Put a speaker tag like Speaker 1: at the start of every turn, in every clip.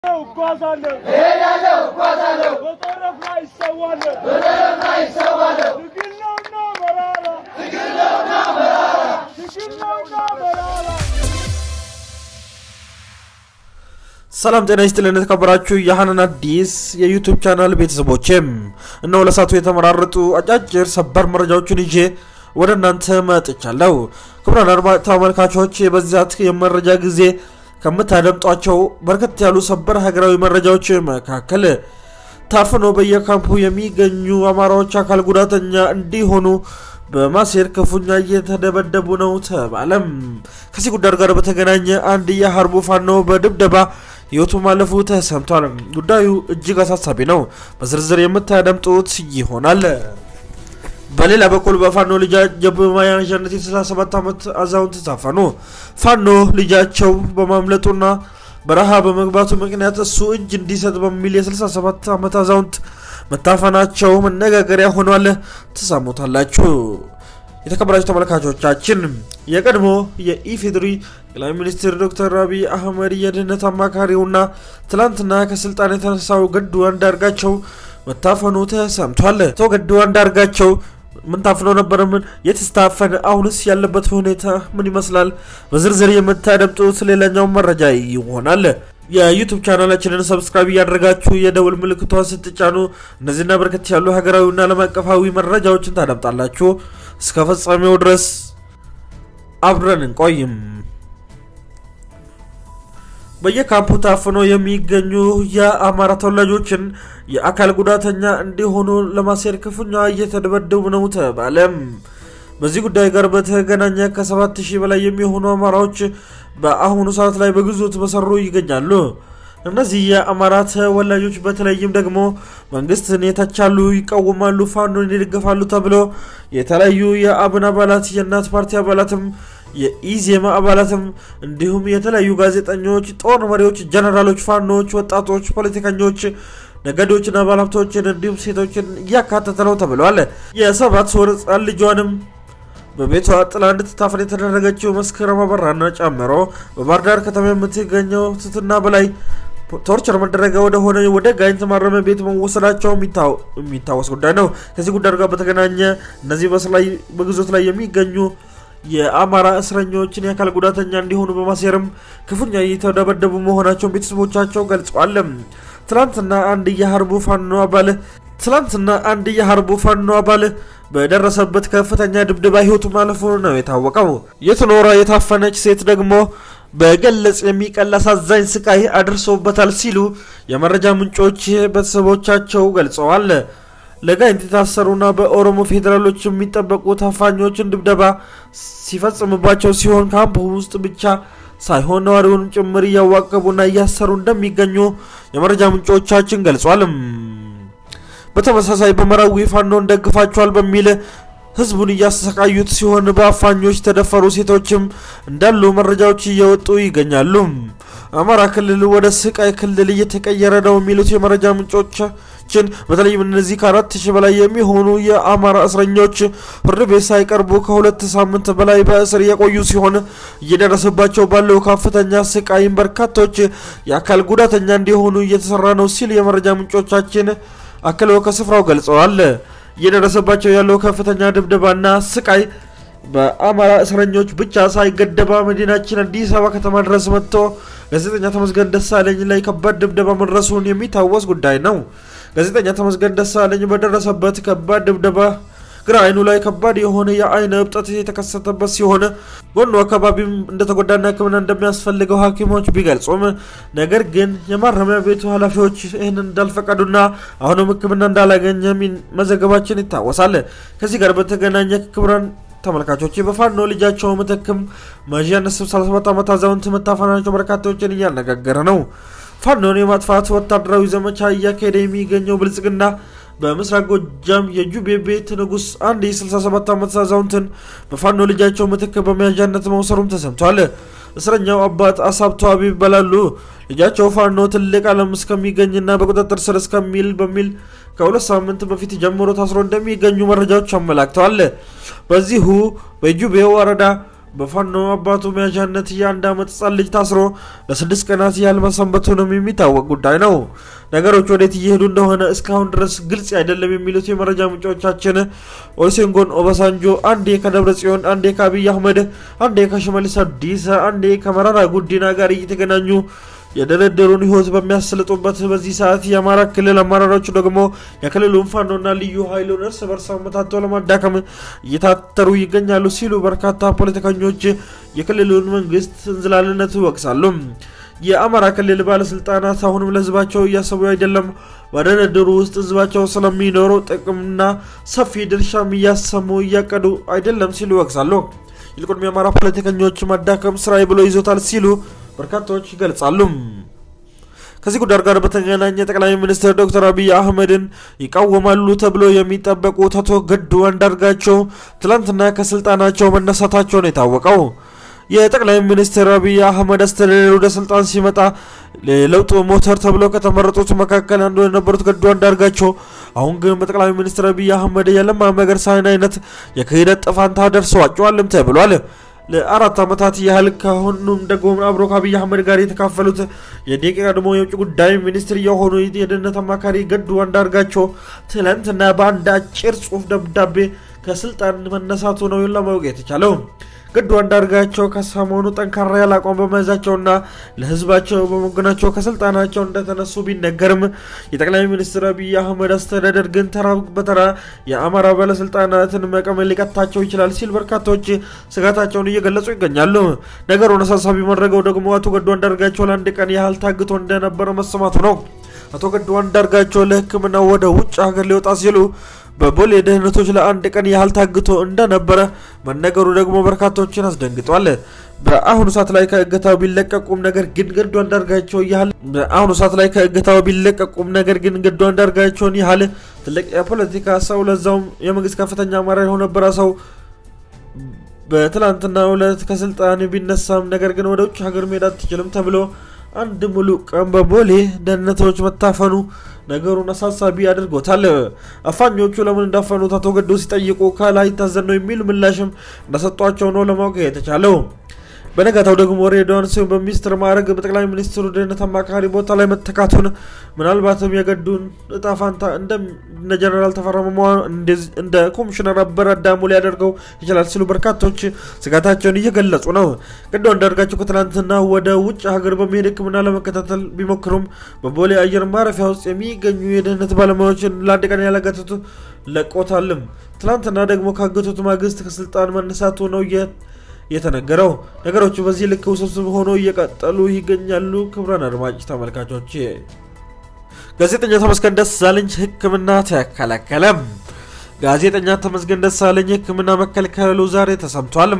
Speaker 1: እጓዛለሁ
Speaker 2: እሄዳለሁ እጓዛለሁ
Speaker 1: በጠረፍ ላይ ይሰዋለሁ
Speaker 2: በጠረፍ ላይ ይሰዋለሁ
Speaker 1: ትግል ነውና መራራ
Speaker 2: ትግል ነውና መራራ
Speaker 1: ትግል ነውና መራራ
Speaker 3: ሰላም ጤና ይስጥልን የተከበራችሁ የሀናን አዲስ የዩቱብ ቻናል ቤተሰቦችም እነሆ ለሳቱ የተመራረጡ አጫጭር ሰበር መረጃዎችን ይዤ ወደ እናንተ መጥቻለሁ። ክቡራን አድማጭ ተመልካቾች በዛት የመረጃ ጊዜ ከምታደምጧቸው በርከት ያሉ ሰበር ሀገራዊ መረጃዎች መካከል ታፍኖ በየካምፑ የሚገኙ አማራዎች አካል ጉዳተኛ እንዲሆኑ በማሴር ክፉኛ እየተደበደቡ ነው ተባለም። ከዚህ ጉዳይ ጋር በተገናኘ አንድ የሀርቡ ፋኖ በድብደባ ህይወቱ ማለፉ ተሰምቷል። ጉዳዩ እጅግ አሳሳቢ ነው። በዝርዝር የምታደምጡት ይሆናል። በሌላ በኩል በፋኖ ልጃቸው በመያዣነት የ67 ዓመት አዛውንት ታፈኑ። ፋኖ ልጃቸው በማምለጡና በረሃ በመግባቱ ምክንያት እሱ እጅ እንዲሰጥ በሚል የ67 ዓመት አዛውንት መታፈናቸው መነጋገሪያ ሆኗል። ትሰሙታላችሁ። የተከበራችሁ ተመልካቾቻችን የቀድሞ የኢፌዴሪ ጠቅላይ ሚኒስትር ዶክተር አብይ አህመድ የደህንነት አማካሪውና ትላንትና ከስልጣን የተነሳው ገዱ አንዳርጋቸው መታፈኑ ተሰምቷል። አቶ ገዱ አንዳርጋቸው ምን ታፍኖ ነበር? ምን የተስታፈነ? አሁንስ ያለበት ሁኔታ ምን ይመስላል? በዝርዝር የምታደምጡት ሌላኛው መረጃ ይሆናል። የዩቱብ ቻናላችንን ሰብስክራይብ እያደረጋችሁ የደውል ምልክቷን ስትጫኑ እነዚህና በርከት ያሉ ሀገራዊና ዓለም አቀፋዊ መረጃዎችን ታደምጣላችሁ። እስከ ፍጻሜው ድረስ አብረን እንቆይም። በየካምፑ ታፍኖ የሚገኙ የአማራ ተወላጆችን የአካል ጉዳተኛ እንዲሆኑ ለማሴር ክፉኛ እየተደበደቡ ነው ተባለም። በዚህ ጉዳይ ጋር በተገናኘ ከሰባት ሺህ በላይ የሚሆኑ አማራዎች በአሁኑ ሰዓት ላይ በግዞት በሰሩ ይገኛሉ። እነዚህ የአማራ ተወላጆች በተለይም ደግሞ መንግስትን የተቻሉ ይቃወማሉ፣ ፋኖን ይደግፋሉ ተብሎ የተለያዩ የአብን አባላት የእናት ፓርቲ አባላትም የኢዜማ አባላትም እንዲሁም የተለያዩ ጋዜጠኞች፣ ጦር መሪዎች፣ ጀነራሎች፣ ፋኖች፣ ወጣቶች፣ ፖለቲከኞች፣ ነገዶችና ባለሀብቶችን እንዲሁም ሴቶችን እያካተተ ነው ተብለዋል። የሰባት ወር ህጻን ልጇንም በቤቷ ጥላ እንድትታፈን የተደረገችው መስከረም አበራና ጨምሮ በባህር ዳር ከተማ የምትገኘው ትትና በላይ ቶርቸር መደረገ ወደሆነ ወደ ጋይንት ማረሚያ ቤት መወሰዳቸው የሚታወስ ጉዳይ ነው። ከዚህ ጉዳይ ጋር በተገናኘ እነዚህ በግዞት ላይ የሚገኙ የአማራ እስረኞችን የአካል ጉዳተኛ እንዲሆኑ በማሴርም ክፉኛ እየተደበደቡ መሆናቸውን ቤተሰቦቻቸው ገልጸዋል። ትላንትና አንድ የሀርቡ ፋኖ አባል ትላንትና አንድ የሀርቡ ፋኖ አባል በደረሰበት ከፍተኛ ድብደባ ህይወቱ ማለፉ ነው የታወቀው። የትኖራ የታፈነች ሴት ደግሞ በገለጽ የሚቀል አሳዛኝ ስቃይ አድርሶበታል ሲሉ የመረጃ ምንጮች ቤተሰቦቻቸው ገልጸዋል። ለጋይንት የታሰሩና በኦሮሞ ፌዴራሎች የሚጠበቁ ታፋኞችን ድብደባ ሲፈጽምባቸው ሲሆን ካምፕ ውስጥ ብቻ ሳይሆን ነዋሪውንም ጭምር እያዋቀቡና እያሰሩ እንደሚገኙ የመረጃ ምንጮቻችን ገልጿል። በተመሳሳይ በመራዊ ፋኖን ደግፋቸዋል በሚል ህዝቡን እያሰቃዩት ሲሆን በአፋኞች የተደፈሩ ሴቶችም እንዳሉ መረጃዎች እየወጡ ይገኛሉ። አማራ ክልል ወደ ስቃይ ክልል እየተቀየረ ነው የሚሉት የመረጃ ምንጮቻችን በተለይም እነዚህ ከአራት ሺህ በላይ የሚሆኑ የአማራ እስረኞች ፍርድ ቤት ሳይቀርቡ ከሁለት ሳምንት በላይ በእስር የቆዩ ሲሆን እየደረሰባቸው ባለው ከፍተኛ ስቃይም በርካቶች የአካል ጉዳተኛ እንዲሆኑ እየተሰራ ነው ሲል የመረጃ ምንጮቻችን አክለው ከስፍራው ገልጸዋል። እየደረሰባቸው ያለው ከፍተኛ ድብደባና ስቃይ በአማራ እስረኞች ብቻ ሳይገደባ መዲናችን አዲስ አበባ ከተማ ድረስ መጥቶ ጋዜጠኛ ተመስገን ደሳለኝ ላይ ከባድ ድብደባ መድረሱን የሚታወስ ጉዳይ ነው። ጋዜጠኛ ተመስገን ደሳለኝ በደረሰበት ከባድ ድብደባ ግራ አይኑ ላይ ከባድ የሆነ የአይን እብጠት የተከሰተበት ሲሆን ጎኑ አካባቢም እንደተጎዳና ሕክምና እንደሚያስፈልገው ሐኪሞች ቢገልጹም ነገር ግን የማረሚያ ቤቱ ኃላፊዎች ይህንን እንዳልፈቀዱና አሁንም ሕክምና እንዳላገኘ መዘገባችን ይታወሳል። ከዚህ ጋር በተገናኘ ክቡራን ተመልካቾች በፋኖ ልጃቸው ምትክም መዣነት 37 ዓመት አዛውንት መታፈናቸው በርካታዎችን እያነጋገረ ነው። ፋኖን የማጥፋት ወታደራዊ ዘመቻ እያካሄደ የሚገኘው ብልጽግና በምስራቅ ጎጃም የጁቤ ቤት ንጉስ አንድ የ67 ዓመት አዛውንትን በፋኖ ልጃቸው ምትክ በመያዣነት መውሰሩም ተሰምቷል። እስረኛው አባት አሳብቶ አቢብ ይባላሉ። ልጃቸው ፋኖ ትልቅ ዓለም እስከሚገኝና በቁጥጥር ስር እስከሚል በሚል ከሁለት ሳምንት በፊት ጀምሮ ታስሮ እንደሚገኙ መረጃዎች አመላክተዋል። በዚሁ በጁቤ ወረዳ በፋኖ አባቱ መያዣነት የአንድ ዓመት ህጻን ልጅ ታስሮ ለስድስት ቀናት ያህል መሰንበቱንም የሚታወቅ ጉዳይ ነው። ነገሮች ወዴት እየሄዱ እንደሆነ እስካሁን ድረስ ግልጽ አይደለም የሚሉት የመረጃ ምንጮቻችን ኦሉሴጉን ኦባሳንጆ አንዴ ከደብረ ጽዮን፣ አንዴ ከአብይ አህመድ፣ አንዴ ከሽመልስ አብዲሳ፣ አንዴ ከመራራ ጉዲና ጋር እየተገናኙ የደረደሩን ህይወት በሚያስልጡበት በዚህ ሰዓት የአማራ ክልል አመራሮች ደግሞ የክልሉን ፋኖና ልዩ ኃይሉን እርስ በርስ አመታተው ለማዳከም እየታተሩ ይገኛሉ ሲሉ በርካታ ፖለቲከኞች የክልሉን መንግስት እንዝላልነት ይወቅሳሉ። የአማራ ክልል ባለስልጣናት አሁንም ለህዝባቸው እያሰቡ አይደለም፣ በድርድሩ ውስጥ ህዝባቸው ስለሚኖረው ጥቅምና ሰፊ ድርሻም እያሰሙ እያቀዱ አይደለም ሲሉ ይወቅሳሉ። ይልቁንም የአማራ ፖለቲከኞች ማዳከም ስራዬ ብሎ ይዞታል ሲሉ በርካታዎች ይገልጻሉ። ከዚህ ጉዳይ ጋር በተገናኘ ጠቅላይ ሚኒስትር ዶክተር አብይ አህመድን ይቃወማሉ ተብሎ የሚጠበቁት አቶ ገዱ አንዳርጋቸው ትላንትና ከስልጣናቸው መነሳታቸውን የታወቀው የጠቅላይ ሚኒስትር አብይ አህመድ አስተዳደር ወደ ስልጣን ሲመጣ ለለውጡ ሞተር ተብሎ ከተመረጡት መካከል አንዱ የነበሩት ገዱ አንዳርጋቸው አሁን ግን በጠቅላይ ሚኒስትር አብይ አህመድ የለማ መገርሳን አይነት የክህደት ጥፋንታ ደርሰዋቸዋልም ተብሏል። ለአራት ዓመታት ያህል ከሁሉም ደግሞ አብሮ ከአብይ አህመድ ጋር የተካፈሉት የደቂ ቀድሞ የውጭ ጉዳይ ሚኒስትር የሆኑ የደህንነት አማካሪ ገዱ አንዳርጋቸው ትላንትና በአንድ አጭር ጽሑፍ ደብዳቤ ከስልጣን መነሳቱ ነው ለማወቅ የተቻለው። ገዱ አንዳርጋቸው ከሰሞኑ ጠንካራ ያለ አቋም በመያዛቸውና ለሕዝባቸው በመጎናቸው ከስልጣናቸው እንደተነሱ ቢነገርም የጠቅላይ ሚኒስትር አብይ አህመድ አስተዳደር ግን ተራ በተራ የአማራ ባለስልጣናትን መቀመ ሊቀጣቸው ይችላል ሲል በርካታዎች ስጋታቸውን እየገለጹ ይገኛሉ። ነገሩን አሳሳቢ ማድረገው ደግሞ አቶ ገዱ አንዳርጋቸው ለአንድ ቀን ያህል ታግቶ እንደነበረ መሰማቱ ነው። አቶ ገዱ አንዳርጋቸው ለሕክምና ወደ ውጭ ሀገር ሊወጣ ሲሉ በቦሌ ደህንነቶች ለአንድ ቀን ያህል ታግቶ እንደነበረ መነገሩ ደግሞ በርካታዎችን አስደንግጧል። በአሁኑ ሰዓት ላይ ከእገታው ቢለቀቁም ነገር ግን ገዱ አንዳርጋቸው ያህል በአሁኑ ሰዓት ላይ ከእገታው ቢለቀቁም ነገር ግን ገዱ አንዳርጋቸውን ያህል ትልቅ የፖለቲካ ሰው ለዛውም የመንግስት ከፍተኛ አመራር የሆነበረ ሰው በትላንትናው ዕለት ከስልጣን ቢነሳም ነገር ግን ወደ ውጭ ሀገር መሄድ አትችልም ተብሎ አንድ ሙሉ ቀን በቦሌ ደህንነቶች መታፈኑ ነገሩን አሳሳቢ አድርጎታል። አፋኞቹ ለምን እንዳፈኑት አቶ ገዱ ሲጠይቁ ከላይ ታዘን ነው የሚል ምላሽም እንደሰጧቸው ነው ለማወቅ የተቻለው። በነጋታው ደግሞ ሬድዋን ስዩም በሚኒስትር ማዕረግ በጠቅላይ ሚኒስትሩ ደህንነት አማካሪ ቦታ ላይ መተካቱን ምናልባትም የገዱን እጣ ፋንታ እንደ ጀነራል ተፈራ ማሞ እንደ ኮሚሽነር አበረ አዳሙ ሊያደርገው ይችላል ሲሉ በርካቶች ስጋታቸውን እየገለጹ ነው። ገዱ አንዳርጋቸው ከትናንትና ወደ ውጭ ሀገር በመሄድ ሕክምና ለመከታተል ቢሞክሩም በቦሌ አየር ማረፊያ ውስጥ የሚገኙ የደህንነት ባለሙያዎችን ለአንድ ቀን ያላገቱት ለቆታልም። ትናንትና ደግሞ ካገቱት ማግስት ከስልጣን መነሳቱ ነው የተነገረው። ነገሮቹ በዚህ ልክ ውስብስብ ሆኖ እየቀጠሉ ይገኛሉ። ክቡራን አድማጭ ተመልካቾች ጋዜጠኛ ተመስገን ደሳለኝ ሕክምና ተከለከለም። ጋዜጠኛ ተመስገን ደሳለኝ ሕክምና መከልከሉ ዛሬ ተሰምቷል።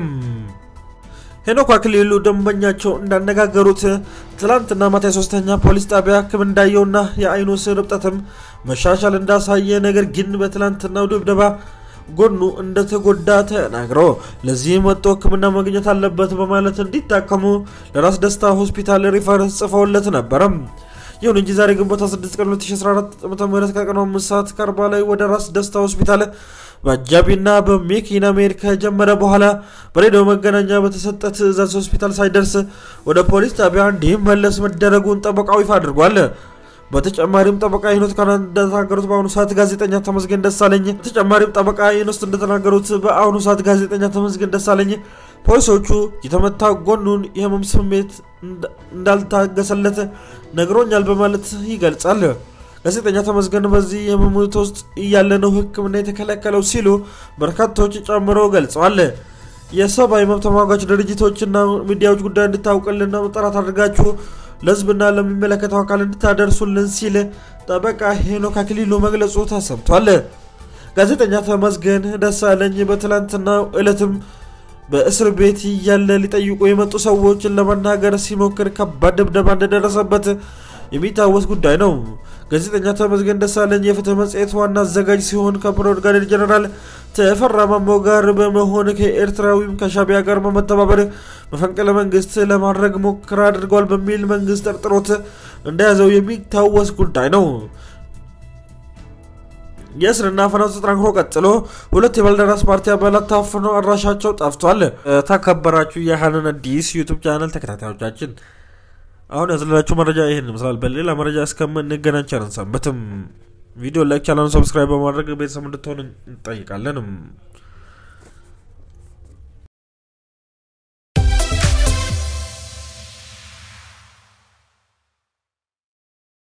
Speaker 3: ሄኖክ አክሊሉ ደንበኛቸው እንዳነጋገሩት ትላንትና ማታ የሶስተኛ ፖሊስ ጣቢያ ሕክምና እንዳየውና የአይኑ ስር እብጠትም መሻሻል እንዳሳየ ነገር ግን በትላንትናው ድብደባ ጎኑ እንደተጎዳ ተናግሮ ለዚህም ወጥቶ ሕክምና ማግኘት አለበት በማለት እንዲታከሙ ለራስ ደስታ ሆስፒታል ሪፈረንስ ጽፈውለት ነበረም። ይሁን እንጂ ዛሬ ግንቦት 6 ቀን 2014 ዓ.ም ከቀኑ 5 ሰዓት ከአርባ ላይ ወደ ራስ ደስታ ሆስፒታል በአጃቢና በመኪና መሄድ ከጀመረ በኋላ በሬዲዮ መገናኛ በተሰጠ ትዕዛዝ ሆስፒታል ሳይደርስ ወደ ፖሊስ ጣቢያ እንዲመለስ መደረጉን ጠበቃው ይፋ አድርጓል። በተጨማሪም ጠበቃ ሄኖክ እንደተናገሩት በአሁኑ ሰዓት ጋዜጠኛ ተመስገን ደሳለኝ በተጨማሪም ጠበቃ ሄኖክ እንደተናገሩት በአሁኑ ሰዓት ጋዜጠኛ ተመስገን ደሳለኝ ፖሊሶቹ የተመታ ጎኑን የህመም ስሜት እንዳልታገሰለት ነግሮኛል በማለት ይገልጻል። ጋዜጠኛ ተመስገን በዚህ የህመም ሁኔታ ውስጥ እያለ ነው ሕክምና የተከለከለው ሲሉ በርካታዎች ጨምረው ገልጸዋል። የሰብአዊ መብት ተሟጋች ድርጅቶችና ሚዲያዎች ጉዳይ እንድታውቅልና መጠራት አድርጋችሁ ለህዝብና ለሚመለከተው አካል እንድታደርሱልን ሲል ጠበቃ ሄኖክ አክሊሉ መግለጹ ተሰምቷል። ጋዜጠኛ ተመስገን ደሳለኝ በትላንትናው ዕለትም በእስር ቤት እያለ ሊጠይቁ የመጡ ሰዎችን ለመናገር ሲሞክር ከባድ ድብደባ እንደደረሰበት የሚታወስ ጉዳይ ነው። ጋዜጠኛ ተመስገን ደሳለኝ የፍትህ መጽሔት ዋና አዘጋጅ ሲሆን ከብርጋዴር ጀነራል ተፈራ ማሞ ጋር በመሆን ከኤርትራዊም ከሻቢያ ጋር በመተባበር መፈንቅለ መንግስት ለማድረግ ሙከራ አድርገዋል በሚል መንግስት ጠርጥሮት እንደያዘው የሚታወስ ጉዳይ ነው። የእስርና አፈናው ተጠናክሮ ቀጥሎ ሁለት የባልደራስ ፓርቲ አባላት ታፍነው አድራሻቸው ጠፍቷል። ተከበራችሁ የሀነን አዲስ ዩቱብ ቻናል ተከታታዮቻችን አሁን ያዝላችሁ መረጃ ይህን ይመስላል። በሌላ መረጃ እስከምንገናኝ ቸር ሰንብቱ። ቪዲዮ ላይክ፣ ቻናሉን ሰብስክራይብ በማድረግ ቤተሰብ እንድትሆን እንጠይቃለን።